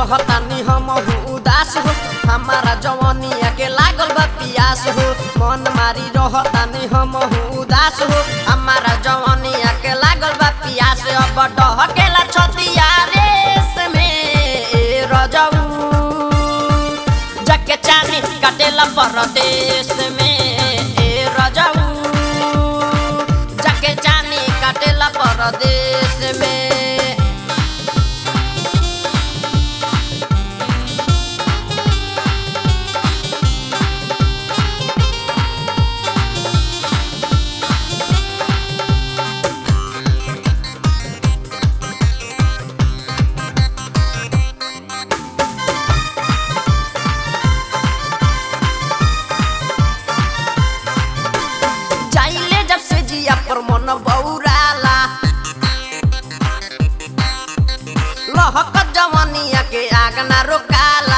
रहतानी हम उदास हो हमारा जवानिया के लागल बा पियास हो मन मारी रहतानी हम उदास हो हमारा जवानिया के लागल बा पियास अब डहकेला छतिया रेस में ए रजऊ जके चानी काटेला परदेश में ए रजऊ जके चानी काटेला परदेश में जाइले जब से जिया पर मन बौराला लहक जवानिया के आग ना रोकाला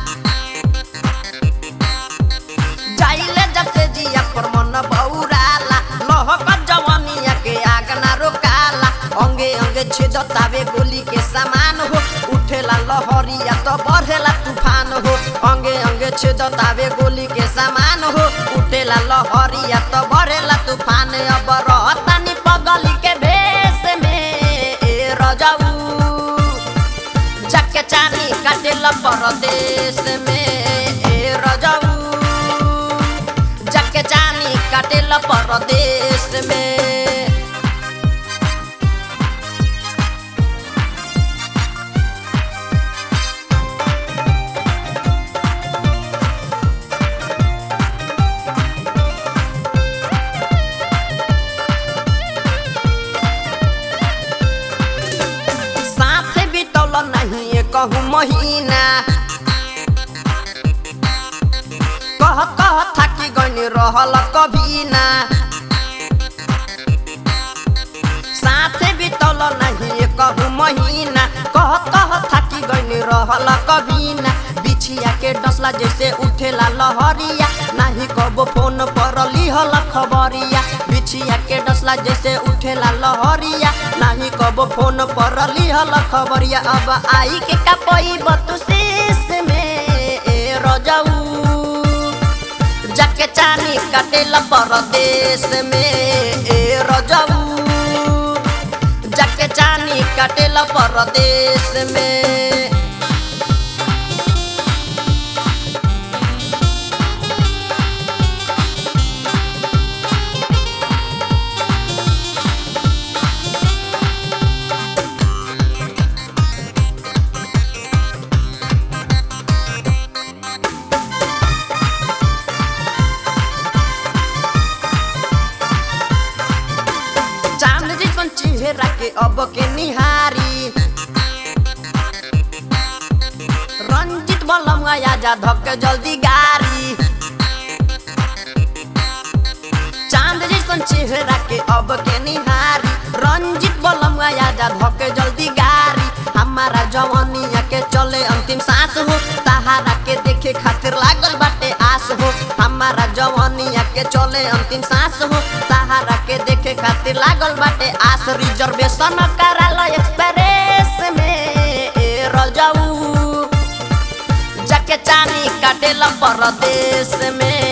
जाइले जब से जिया पर मन बौराला लहक जवानिया के आग ना रोकाला अंगे अंगे छेदतावे गोली के समान हो उठेला लहरिया तो बढ़ेला तूफान हो अंगे अंगे छेदतावे गोली के समान हो उठेला लहरिया तो बढ़ेला तूफान अब रहतानी पगली के भेष में ए रजऊ जके चानी काटेला परदेश में ए रजऊ जके चानी काटेला परदेश में साथे बितौल नहीं कहूँ महीना कह कह थाकी गनी रहल कभी ना साथे बितौल नहीं कहूँ महीना कह कह थाकी गनी रहल कभी ना बिछिया के डसला जैसे उठेला लहरिया नाही कबो फोन पर लिहल खबरिया बिछिया के डसला जैसे उठेला लहरिया नाही कबो फोन पर लिहल खबरिया अब आई के कपई बतुशीस में ए रजऊ जाके चानी काटेला परदेश में ए रजऊ जाके चानी काटेला परदेश में चांद जैसन चेहरा के अब के निहारी रंजित बलम आजा धक जल्दी गारी चांद जैसन चेहरा के अब के निहारी रंजित बलम आजा धक जल्दी गारी हमारा जवानिया के चले अंतिम सांस हो तहारा के देखे खातिर लागल बाटे आस हो हमारा जवानिया के चले अंतिम सांस हो तहारा के देखे खातिर लागल बाटे आस रिजर्वेशन कराल एक्सप्रेस में ए रजऊ जाके चानी काटेला परदेश में